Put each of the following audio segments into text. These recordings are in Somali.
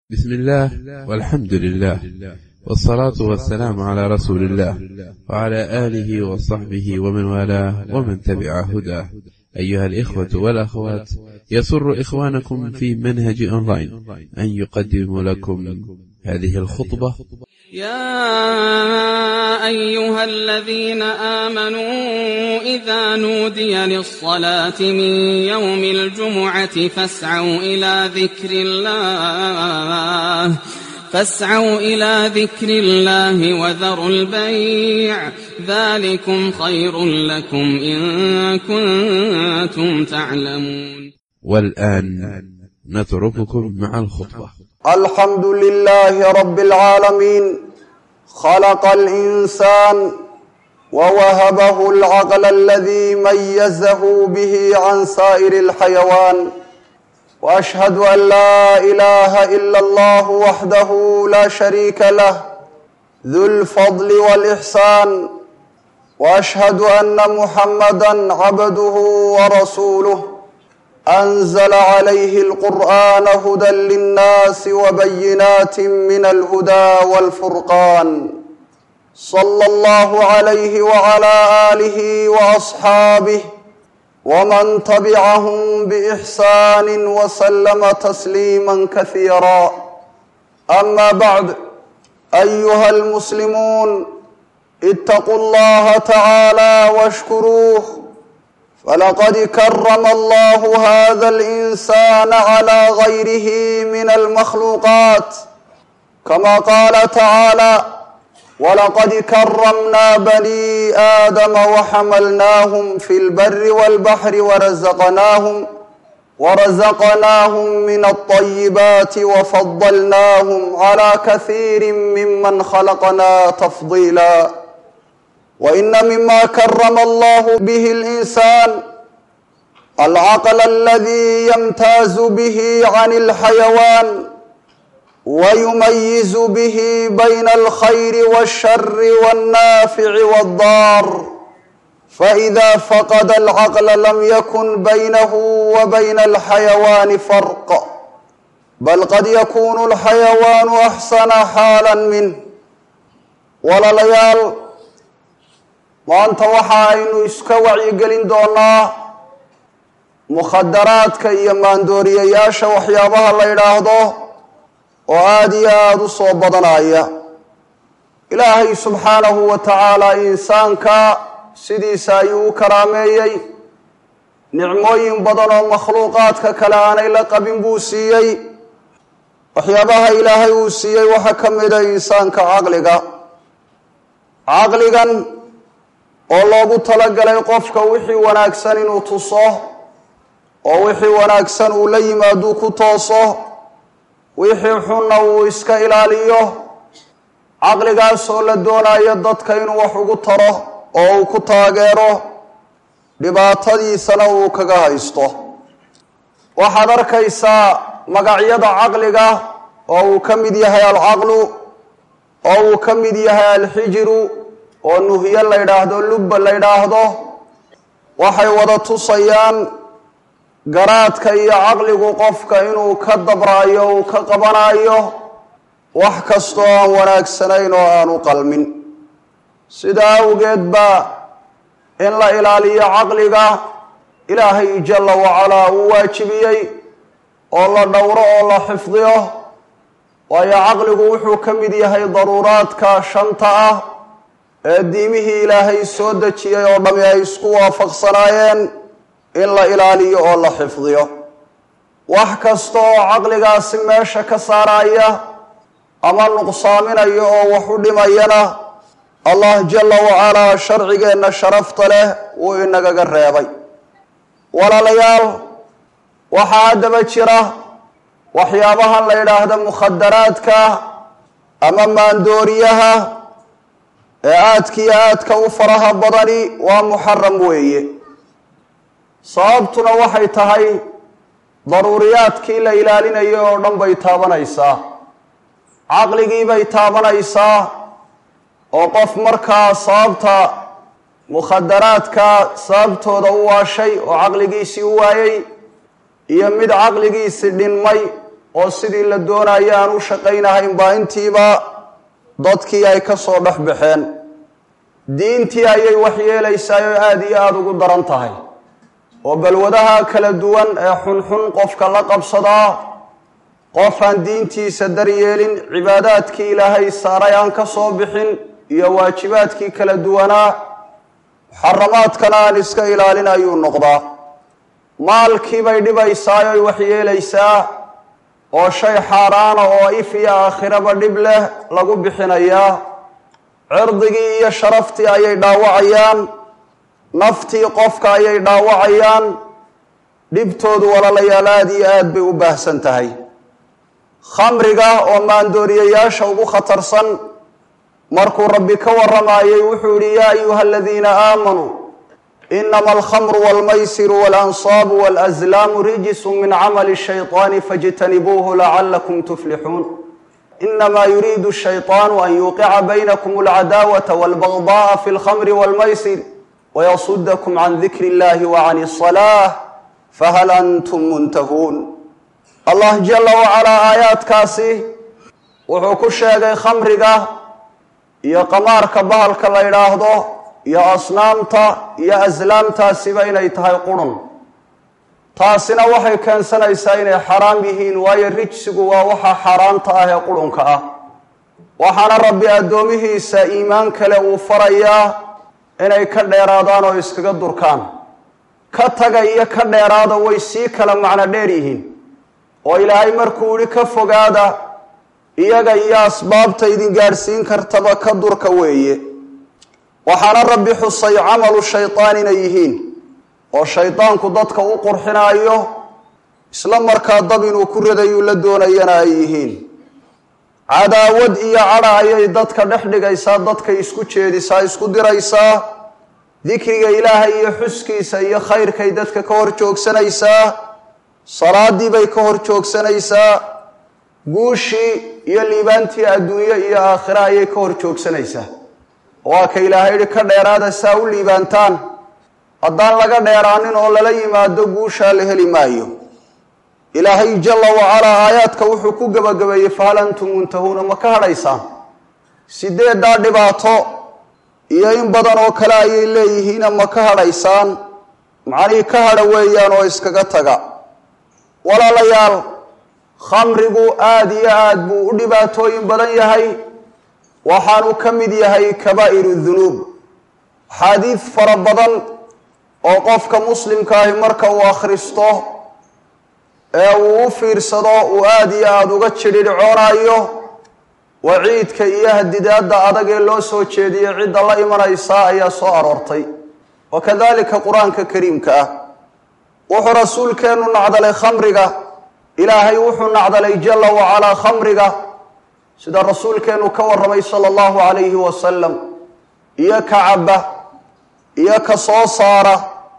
بسم الله والحمد لله والصلاة والسلام على رسول الله وعلى آله وصحبه ومن والاه ومن تبع هداه أيها الإخوة والأخوات يسر إخوانكم في منهج أونلاين أن يقدم لكم هذه الخطبة يا أيها الذين آمنوا إذا نودي للصلاة من يوم الجمعة فاسعوا إلى ذكر الله فاسعوا إلى ذكر الله وذروا البيع ذلكم خير لكم إن كنتم تعلمون والآن نترككم مع الخطبة الحمد لله رب العالمين خلق الإنسان ووهبه العقل الذي ميزه به عن سائر الحيوان وأشهد أن لا إله إلا الله وحده لا شريك له ذو الفضل والإحسان وأشهد أن محمدا عبده ورسوله أنزل عليه القرآن هدى للناس وبينات من الهدى والفرقان صلى الله عليه وعلى آله وأصحابه ومن تبعهم بإحسان وسلم تسليما كثيرا أما بعد أيها المسلمون اتقوا الله تعالى واشكروه فلقد كرم الله هذا الإنسان على غيره من المخلوقات كما قال تعالى ولقد كرمنا بني آدم وحملناهم في البر والبحر ورزقناهم ورزقناهم من الطيبات وفضلناهم على كثير ممن خلقنا تفضيلا وإن مما كرم الله به الإنسان العقل الذي يمتاز به عن الحيوان ويميز به بين الخير والشر والنافع والضار فإذا فقد العقل لم يكن بينه وبين الحيوان فرق بل قد يكون الحيوان أحسن حالا منه ولليال maanta waxa aynu iska wacyigelin doonaa mukhadaraadka iyo maandooriyayaasha waxyaabaha la yidhaahdo oo aada iyo aada u soo badanaya ilaahay subxaanahu wa tacaala insaanka sidiisa ayuu u karaameeyey nicmooyin badan oo makhluuqaadka kale aanay la qabin buu siiyey waxyaabaha ilaahay uu siiyey waxaa ka mida insaanka caqliga caqligan oo loogu talagalay qofka wixii wanaagsan inuu tuso oo wixii wanaagsan uu la yimaaduu ku tooso wixii xunna uu iska ilaaliyo caqligaasoo la doonayo dadka inuu wax ugu taro oo uu ku taageero dhibaatadiisana uu kaga haysto waxaad arkaysaa magacyada caqliga oo uu ka mid yahay alcaqlu oo uu ka mid yahay alxijiru oo nuhyo la yidhaahdo lubba la yidhaahdo waxay wada tusayaan garaadka iyo caqligu qofka inuu ka dabraayo uu ka qabanayo wax kastoo aan wanaagsanayn oo aanu qalmin sidaa awgeed baa in la ilaaliyo caqliga ilaahay jalla wacalaa uu waajibiyey oo la dhowro oo la xifdiyo waayo caqligu wuxuu ka mid yahay daruuraadka shanta ah ee diimihii ilaahay soo dejiyey oo dhami ay isku waafaqsanaayeen in la ilaaliyo oo la xifdiyo wax kasta oo caqligaasi meesha ka saaraya ama nuqsaaminayo oo wax u dhimayana allah jalla wacalaa sharcigeenna sharafta leh wuu inagaga reebay walaalayaal waxaa haddaba jira waxyaabahan la yidhaahda mukhadaraadka ama maandooriyaha ee aadkiiyo aadka u faraha badani waa muxaram weeye sababtuna waxay tahay daruuriyaadkii la ilaalinayo oo dhan bay taabanaysaa caqligii bay taabanaysaa oo qof markaa sababta mukhadaraadka sababtooda u waashay oo caqligiisii u waayey iyo mid caqligiisii dhinmay oo sidii la doonaya aan u shaqaynahayn baa intiiba dadkii ay ka soo dhex baxeen diintii ayay waxyeelaysaa oo aada iyo aada ugu daran tahay oo balwadaha kala duwan ee xunxun qofka la qabsadaa qof aan diintiisa daryeelin cibaadaadkii ilaahay saaray aan ka soo bixin iyo waajibaadkii kala duwanaa muxaramaadkana aan iska ilaalin ayuu noqdaa maalkii bay dhibaysaa oy waxyeelaysaa oo shay xaaraana oo if iyo aakhiraba dhib leh lagu bixinayaa cirdigii iyo sharaftii ayay dhaawacayaan naftii qofka ayay dhaawacayaan dhibtoodu walaalayaal aada iyo aad bay u baahsan tahay khamriga oo maandooriyayaasha ugu khatarsan markuu rabbi ka warramayay wuxuu yihi yaa ayuha aladiina aamanuu inama alkhamru walmaysiru walansaabu walazlaamu rijisu min camali shayطaani fاjtanibuuhu lacalakum tuflixuun inama yuriidu shayطaanu an yuuqica baynakum alcadaawata walbagda'a fi lkhamri walmaysir wayasudakum can dikri illahi wacan الصalaة fahal antum muntahuun allah jala wacalaa aayaadkaasi wuxuu ku sheegay khamriga iyo qamaarka bahalka la yidhaahdo iyo asnaamta iyo aslaamtaasiba inay tahay qurun taasina waxay keensanaysaa inay xaraam yihiin waayo rijsigu waa waxa xaaraanta ah ee qurunka ah waxaana rabbi addoomihiisa iimaan kale uu farayaa inay ka dheeraadaan oo iskaga durkaan ka taga iyo ka dheeraada way sii kala macno dheer yihiin oo ilaahay markuu yihi ka fogaada iyaga iyo asbaabta idin gaadhsiin kartaba ka durka weeye waxaana rabbi xusay camalu shaydaan inay yihiin oo shaydaanku dadka u qurxinaayo isla markaa dab inuu ku radayuu la doonayana ay yihiin cadaawad iyo cadha ayay dadka dhex dhigaysaa dadkay isku jeedisaa isku diraysaa dikriga ilaahay iyo xuskiisa iyo khayrkay dadka ka hor joogsanaysaa salaadii bay ka hor joogsanaysaa guushii iyo liibaantii adduunyo iyo aakhira ayay ka hor joogsanaysaa waa ka ilaahay yihi ka dheeraada saa u liibaantaan haddaan laga dheeraanin oo lala yimaado guushaa la heli maayo ilaahay jalla wacalaa aayaadka wuxuu ku gebagabeeyey fahal antum muntahuuna ma ka hadhaysaan sideeddaa dhibaato iyo in badan oo kale ayay leeyihiina ma ka hadhaysaan macnihii ka hadha weeyaan oo iskaga taga walaalayaal khamrigu aada iyo aad buu u dhibaatooyin badan yahay waxaanu ka mid yahay kabaa'iru dunuub axaadiid fara badan oo qofka muslimkaahi marka uu akhristo ee uu u fiirsado uu aada iyo aada uga jidhidhcoonaayo waciidka iyo hadidaadda adag ee loo soo jeediyey cidda la imanaysaa ayaa soo aroortay wa kadalika qur-aanka kariimka ah wuxuu rasuulkeennu nacdalay khamriga ilaahay wuxuu nacdalay jalla wacalaa khamriga sida rasuulkeennu ka warramay sala allahu calayhi wasalam iyo ka cabba iyo ka soo saara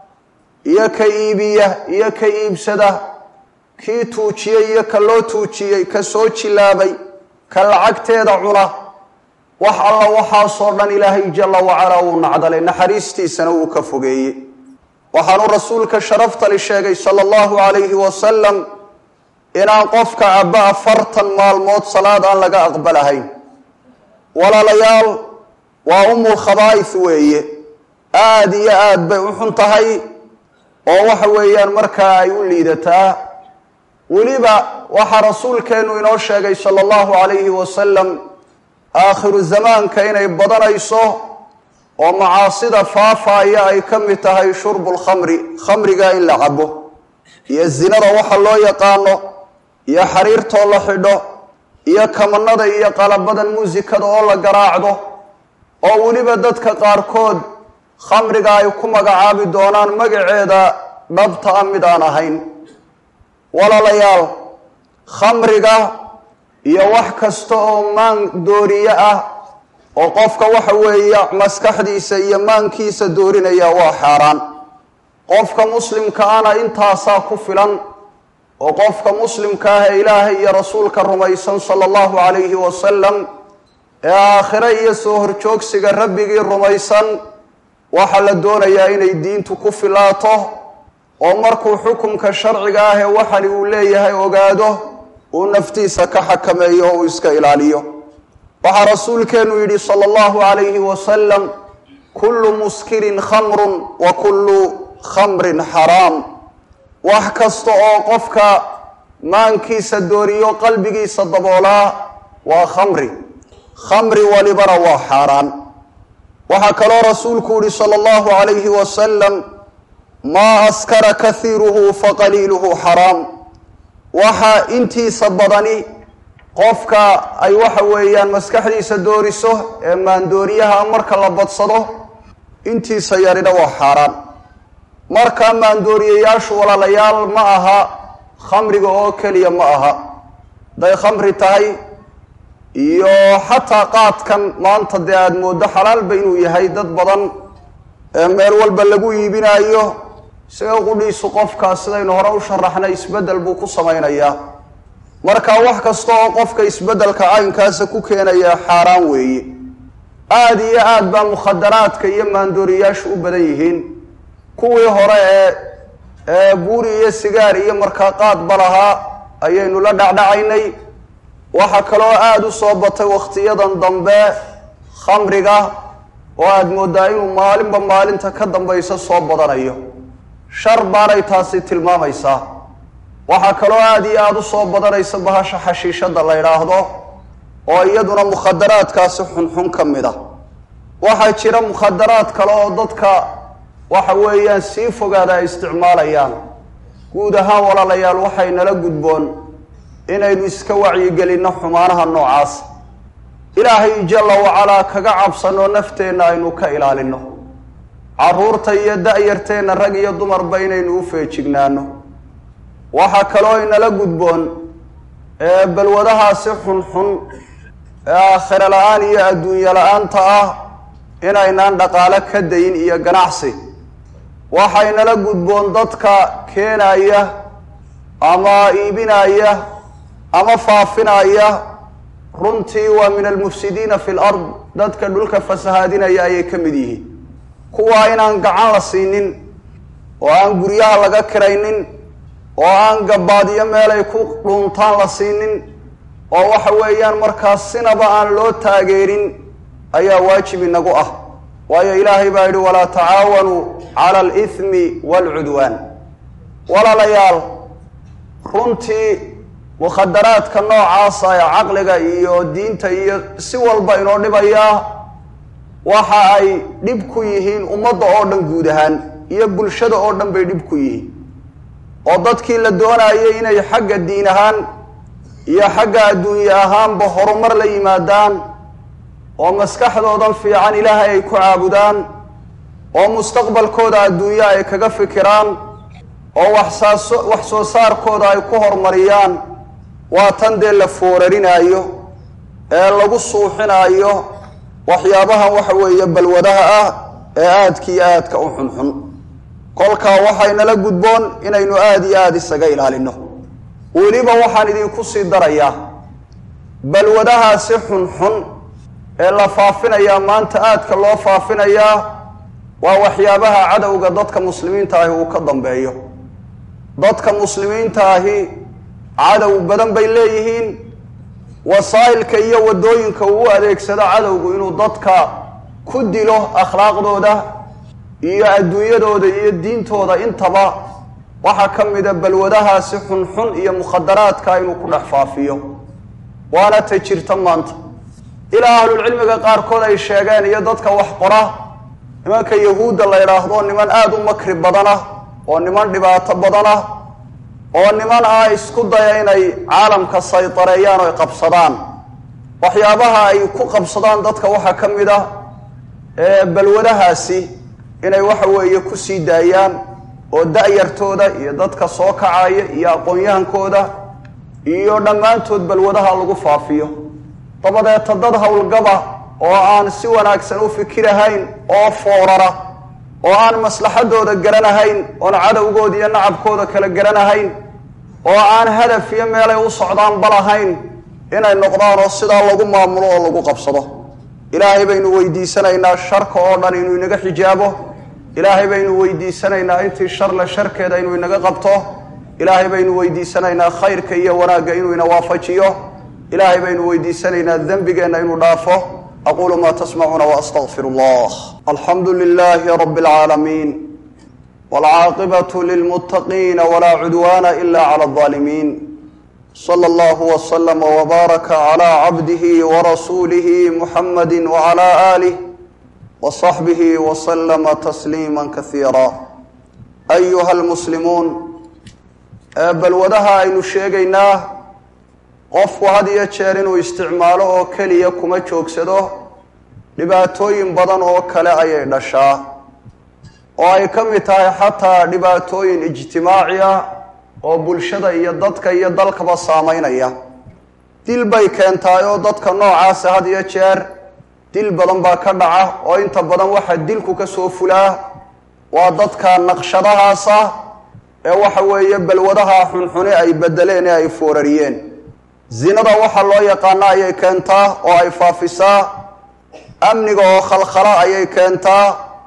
iyo ka iibiya iyo ka iibsada kii tuujiyey iyo ka loo tuujiyey ka soo jilaabay ka lacagteeda cuna wax alla waxaasoo dhan ilaahay jalla wacalaa wuu nacdalay naxariistiisana wuu ka fogeeyey waxaanu rasuulka sharaftali sheegay sala allahu calayhi wasalam inaan qofka cabba afartan maalmood salaad aan laga aqbalahayn walaalayaal waa umul khabaa'is weeye aada iyo aad bay u xun tahay oo waxa weeyaan markaa ay u liidataa weliba waxaa rasuulkeennu inoo sheegay sala allahu calayhi wasalam aakhiru zamaanka inay badanayso oo macaasida faafaaya ay ka mid tahay shurbu lkhamri khamriga in la cabo iyo zinada waxa loo yaqaano iyo xariirtoo la xidho iyo kamanada iyo qalabadan muusikada oo la garaacdo oo weliba dadka qaarkood khamriga ay ku magacaabi doonaan magaceeda dhabta a mid aan ahayn walaalayaal khamriga iyo wax kasta oo maan dooriye ah oo qofka waxa weeye maskaxdiisa iyo maankiisa doorinaya waa xaaraan qofka muslimka ana intaasaa ku filan oo qofka muslimka ah ee ilaahay iyo rasuulka rumaysan sala allahu calayhi wasalam ee aakhire iyo soo horjoogsiga rabbigii rumaysan waxaa la doonayaa inay diintu ku filaato oo markuu xukumka sharciga ah ee waxani uu leeyahay ogaado uu naftiisa ka xakameeyo oo uu iska ilaaliyo waxaa rasuulkeenu yidhi sala allahu calayhi wasalam kullu muskirin khamrun wa kullu khamrin xaraam wax kasta oo qofka maankiisa dooriyo qalbigiisa daboolaa waa khamri khamri walibana waa xaaraan waxaa kaloo rasuulku yihi sala allahu calayhi wasalam maa askara kahiiruhu faqaliiluhu xaraam waxa intiisa badani qofka ay waxa weeyaan maskaxdiisa dooriso ee maandooriyaha marka la badsado intiisa yarina waa xaaraan marka maandooriyayaashu walaalayaal ma aha khamriga oo keliya ma aha hadday khamri tahay iyo xataa qaadkan maanta dee aada mooddo xalaalba inuu yahay dad badan ee meel walba lagu iibinaayo isaga qudhiisu qofkaa sidaynu hore u sharaxnay isbeddel buu ku samaynayaa marka wax kasta oo qofka isbeddelka caynkaasa ku keenaya xaaraan weeye aada iyo aad baa mukhadaraadka iyo maandooriyaashu u badan yihiin kuwii hore ee ee buuri iyo sigaar iyo markaa qaadba lahaa ayaynu la dhacdhacaynay waxaa kaloo aada u soo batay wakhtiyadan dambe khamriga oo aada mooddaa inuu maalinba maalinta ka dambaysa soo badanayo shar baanay taasi tilmaamaysaa waxaa kaloo aada iyo aada u soo badanaysa bahasha xashiishadda la yidhaahdo oo iyaduna mukhadaraadkaasi xunxun ka mid a waxaa jira mukhadaraad kale oo dadka waxa weeyaan sii fogaada ay isticmaalayaan guud ahaan walaalayaal waxay nala gudboon inaynu iska wacyigelinno xumaanaha noocaas ilaahay jalla wacalaa kaga cabsanno nafteenna aynu ka ilaalinno carruurta iyo da-yarteenna rag iyo dumarba inaynu u feejignaano waxaa kaloo inala gudboon ee balwadahaasi xunxun ee aakhiro la-aan iyo adduunyo la-aanta ah inaynaan dhaqaalo ka dayin iyo ganacsi waxaynala gudboon dadka keenaya ama iibinaya ama faafinaya runtii waa min almufsidiina fi lard dadka dhulka fasahaadinaya ayay ka mid yihiin kuwaa inaan gacan la siinin oo aan guryaha laga kiraynin oo aan gabaadyo meelay ku dhuuntaan la siinin oo waxa weeyaan markaas sinaba aan loo taageerin ayaa waajib inagu ah waayo ilaahay baa yidhi walaa tacaawanuu cala alithmi waalcudwaan walaalayaal runtii mukhadaraadka noocaasa ee caqliga iyo diinta iyo si walba inoo dhibayaa waxa ay dhib ku yihiin ummadda oo dhan guud ahaan iyo bulshada oo dhan bay dhib ku yihiin oo dadkii la doonayay inay xagga diin ahaan iyo xagga adduunye ahaanba horumar la yimaadaan oo maskaxdoodan fiican ilaahay ay ku caabudaan oo mustaqbalkooda adduunye ay kaga fikiraan oo waxsaaso wax soo saarkooda ay ku horumariyaan waa tan dee la foorarinaayo ee lagu suuxinaayo waxyaabahan waxa weeye balwadaha ah ee aadka iyo aadka u xunxun kolkaa waxaynala gudboon inaynu aada iyo aada isaga ilaalino weliba waxaan idinku sii darayaa balwadahaasi xunxun ee la faafinayaa maanta aadka loo faafinayaa waa waxyaabaha cadowga dadka muslimiinta ahi uu ka dambeeyo dadka muslimiinta ahi cadow badan bay leeyihiin wasaa'ilka iyo waddooyinka uu u adeegsado cadowgu inuu dadka ku dilo akhlaaqdooda iyo adduunyadooda iyo diintooda intaba waxaa ka mida balwadahaasi xunxun iyo mukhadaraadka inuu ku dhex faafiyo waana ta jirta maanta ilaa ahlulcilmiga qaarkood ay sheegeen iyo dadka wax qora nimanka yahuudda la yidhaahdo niman aada u makri badanah oo niman dhibaato badanah oo niman ah isku daya inay caalamka saytareeyaan oo ay qabsadaan waxyaabaha ay ku qabsadaan dadka waxaa ka mid ah ee balwadahaasi inay waxa weeye ku sii daayaan oo da-yartooda iyo dadka soo kacaya iyo aqoon-yahankooda iyo dhammaantood balwadaha lagu faafiyo dabadeeta dad howlgaba oo aan si wanaagsan u fikirahayn oo foorara oo aan maslaxadooda garanahayn oon cadowgooda iyo nacabkooda kala garanahayn oo aan hadaf iyo meelay u socdaanba lahayn inay noqdaan oo sidaa lagu maamulo oo lagu qabsado ilaahay baynu weydiisanaynaa sharka oo dhan inuu inaga xijaabo ilaahay baynu weydiisanaynaa intii sharle sharkeeda inuu inaga qabto ilaahay baynu weydiisanaynaa khayrka iyo wanaagga inuu ina waafajiyo ilaahay baynu weydiisanaynaa dembigeenna inuu dhaafo aquulu maa tasmacuuna waastaqfir allah alxamdu lilaahi rabi اlcaalamiin wاlcaaqibatu lilmuttaqiina walaa cudwaana ila clى اظaalimiin slى اllah wslma wbaaraka clى cabdihi warasuulihi muxamadi wclى aalih wصaxbihi wslma tasliima kasiira ayuha lmuslimuun balwadaha aynu sheegaynaa qofku had iyo jeer inuu isticmaalo oo keliya kuma joogsado dhibaatooyin badan oo kale ayay dhashaa oo ay ka mid tahay xataa dhibaatooyin ijtimaaci ah oo bulshada iyo dadka iyo dalkaba saameynaya dil bay keentaay oo dadka noocaasa had iyo jeer dil badan baa ka dhaca oo inta badan waxaa dilku ka soo fulaa waa dadka naqshadahaasa ee waxa weeye balwadaha xunxune ay bedeleen ee ay foorariyeen zinada waxaa loo yaqaana ayay keentaa oo ay faafisaa amniga oo khalkhala ayay keentaa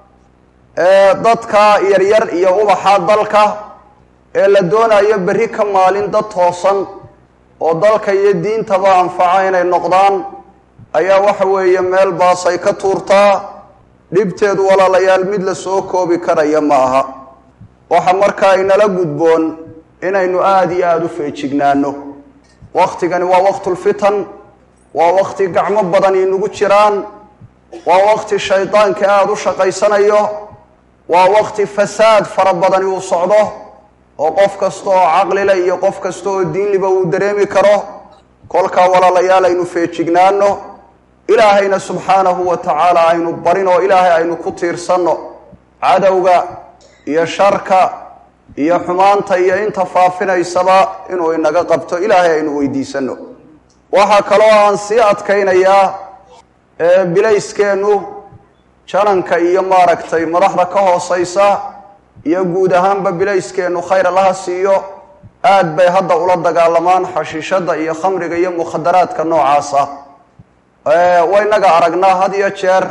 dadka yaryar iyo ubaxa dalka ee la doonayo berri ka maalin dad toosan oo dalka iyo diintaba anfaca inay noqdaan ayaa waxa weeye meel baasay ka tuurtaa dhibteedu walaalayaal mid la soo koobi karaya ma aha waxa markaa inala gudboon inaynu aada iyo aada u feejignaano waktigani waa waqtulfitan waa wakti gacmo badan inagu jiraan waa wakti shaydaanka aada u shaqaysanayo waa wakti fasaad fara badani uu socdo oo qof kasta oo caqlile iyo qof kasta oo diinliba uu dareemi karo kolkaa walaalayaal aynu feejignaano ilaahayna subxaanahu wa tacaala aynu barin oo ilaahay aynu ku tiirsanno cadowga iyo sharka iyo xumaanta iyo inta faafinaysaba inuu inaga qabto ilaahay aynu weydiisano waxaa kaloo aan sii adkaynayaa bilayskeennu jananka iyo maaragtay madaxda ka hooseysa iyo guud ahaanba bilayskeennu khayr allaha siiyo aad bay hadda ula dagaalamaan xashiishadda iyo khamriga iyo mukhadaraadka noocaasa waynaga aragnaa had iyo jeer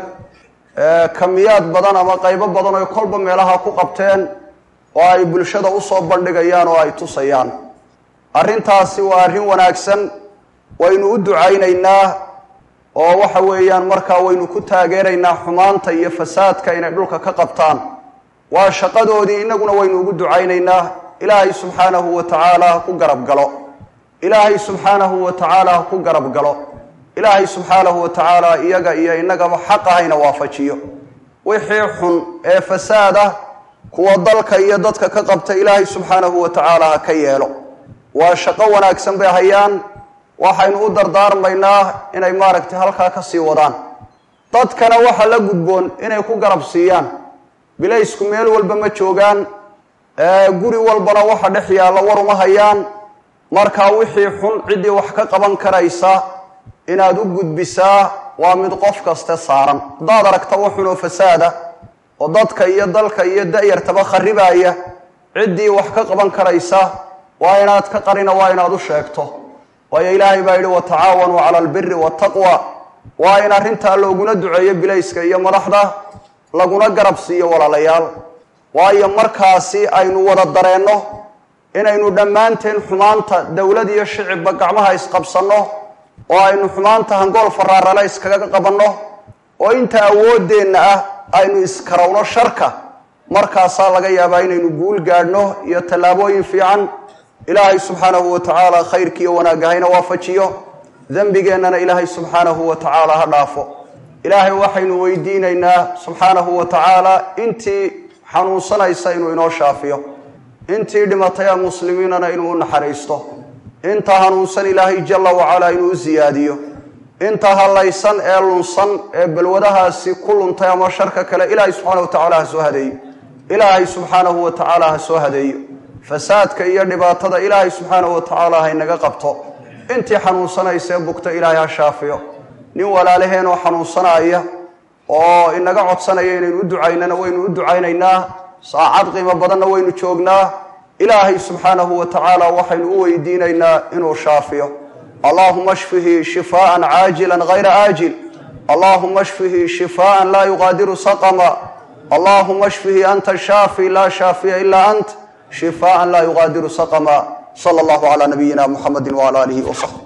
kamiyaad badan ama qaybo badan oy kolba meelaha ku qabteen oo ay bulshada usoo bandhigayaan oo ay tusayaan arrintaasi waa arrin wanaagsan waynu u ducaynaynaa oo waxa weeyaan markaa waynu ku taageeraynaa xumaanta iyo fasaadka inay dhulka ka qabtaan waa shaqadoodii innaguna waynu ugu ducaynaynaa ilaahay subxaanahu wa tacaala ha ku garab galo ilaahay subxaanahu wa tacaala ha ku garab galo ilaahay subxaanahu wa tacaala iyaga iyo innagaba xaq ahayna waafajiyo wixii xun ee fasaada kuwa dalka iyo dadka ka qabta ilaahay subxaanahu wa tacaala ha ka yeelo waa shaqo wanaagsan bay hayaan waxaynu u dardaarmaynaa inay maaragtay halkaa ka sii wadaan dadkana waxa la gudboon inay ku garab siiyaan bilaysku meel walba ma joogaan guri walbana waxa dhex yaalla war uma hayaan markaa wixii xun ciddii wax ka qaban karaysa inaad u gudbisaa waa mid qof kaste saaran haddaad aragta wax xun oo fasaada oo dadka iyo dalka iyo da-yartaba kharibaya ciddii wax ka qaban karaysa waa inaad ka qarina waa inaad u sheegto waayo ilaahay baa yidhi watacaawanuu cala albiri waataqwa waa in arrintaa looguna duceeyo bilayska iyo madaxda laguna garab siiyo walaalayaal waayo markaasi aynu wada dareenno inaynu dhammaanteen xumaanta dowlad iyo shicibba gacmaha isqabsanno oo aynu xumaanta hangool faraarale iskaga qabanno oo inta awooddeenna ah aynu iskarowno sharka markaasaa laga yaabaa inaynu guul gaadhno iyo tallaabooyin fiican ilaahay subxaanahu wa tacaala khayrkiiyo wanaagga hayna waafajiyo dembigeennana ilaahay subxaanahu wa tacaala ha dhaafo ilaahay waxaynu weydiinaynaa subxaanahu wa tacaala intii xanuunsanaysa inuu inoo shaafiyo intii dhimatay ee muslimiinana inuu u naxariisto inta hanuunsan ilaahay jalla wacalaa inuu u siyaadiyo inta hallaysan ee lunsan ee balwadahaasi ku luntay ama sharka kale ilaahay subxaana wa tacala ha soo hadeeyo ilaahay subxaanahu wa tacaala ha soo hadeeyo fasaadka iyo dhibaatada ilaahay subxaanahu wa tacaala ha inaga qabto intii xanuunsanaysa ee bugta ilaahay ha shaafiyo nin walaalaheenoo xanuunsanaya oo inaga codsanaya inaynu u ducaynana waynu u ducaynaynaa saacad qiimo badanna waynu joognaa ilaahay subxaanahu wa tacaala waxaynu u weydiinaynaa inuu shaafiyo allahuma shfihi shifaaan caajila hayra aajil allahuma shfihi shifaaan laa yuqaadiru saqama allahuma shfihi anta shaafi laa shaafiya ilaa ant shifaaan laa yugaadiru saqama sala allahu calaa nabiyina muxamedi wcala aalihi wasaxbi